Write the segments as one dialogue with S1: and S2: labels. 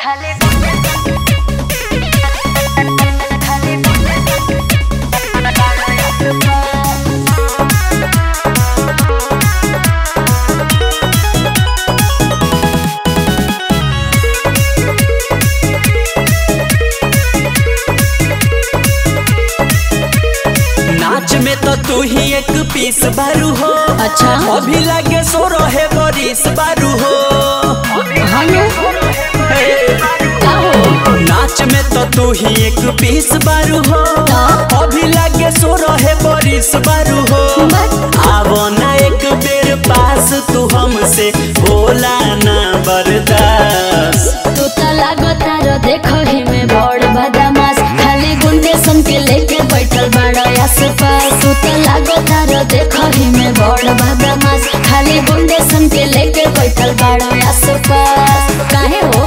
S1: नाच में तो तू ही एक पीस बारू हो
S2: अच्छा
S1: अभी लागे सो रहे बरिस बारू हो
S2: हनु
S1: हे।
S2: का हो
S1: नाच में तो तू ही एक पीस बारू हो अभी लागे सो रहे बरिस बारू हो आवो ना एक बेर पास तू हमसे बोला ना बर्दाश्त
S2: तू तो लागो तारो देखो ही में बड़ बदमाश खाली गुंडे सन के लेके बैठल बड़ा आस पास तू तो लागो तारो देखो ही में बड़ बदमाश खाली गुंडे सन के लेके बैठल बड़ा आस पास काहे हो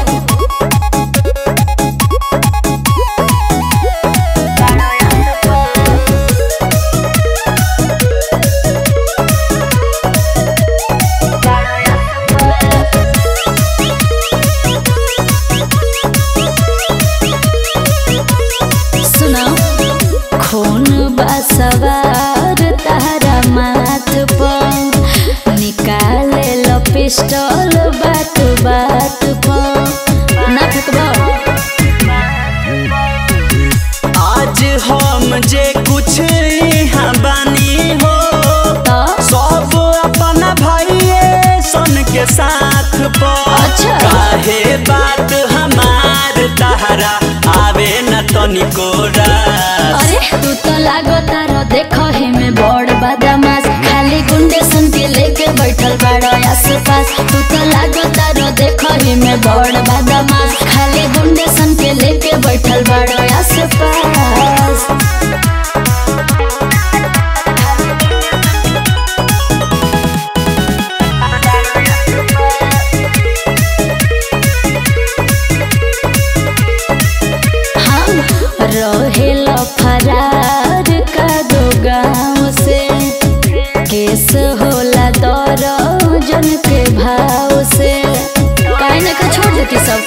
S2: सुना खून बसवार तारा माथ पर निकाले लो पिस्टल बात बात पर ना फेंकबो
S1: आज हम जे कुछ यहाँ बानी हो
S2: तो
S1: सब अपना भाइये सन के साथ पर
S2: अच्छा।
S1: काहे बात हमार तहरा आवे न तनिको रास
S2: अरे तू तो लागो तारो देखो ही में बड़ बदमाश खाली गुंडे सन के लेके बैठल बड़ा आस पास तू तो लागो तारो देखो ही में बड़ बदमाश खाली गुंडे सन के लेके बैठल बड़ा आस पास हम रहेला फरार का दो गाँव से केस होला दर्जन के भाव से काहे ना का छोड़ देती सब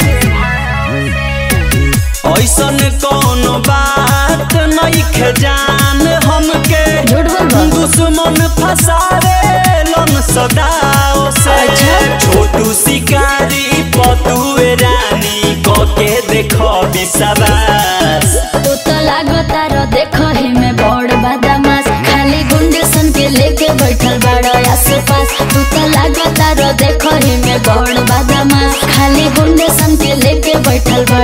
S1: ऐसन कौनो बात नहीं जान हमके
S2: झूठ बोलबा
S1: दुश्मन फसावे लन सदाओ से
S2: अच्छा।
S1: छोटू शिकारी पतुए रानी के देखो विश्वास
S2: तू तो लागो तारो देखो ही में बड़ बदमाश खाली गुंडे सन के लेके बैठल बड़ा आस पास तू तो लागो तारो देखो ही में बड़ बदमाश खाली गुंडे सन के लेके बैठल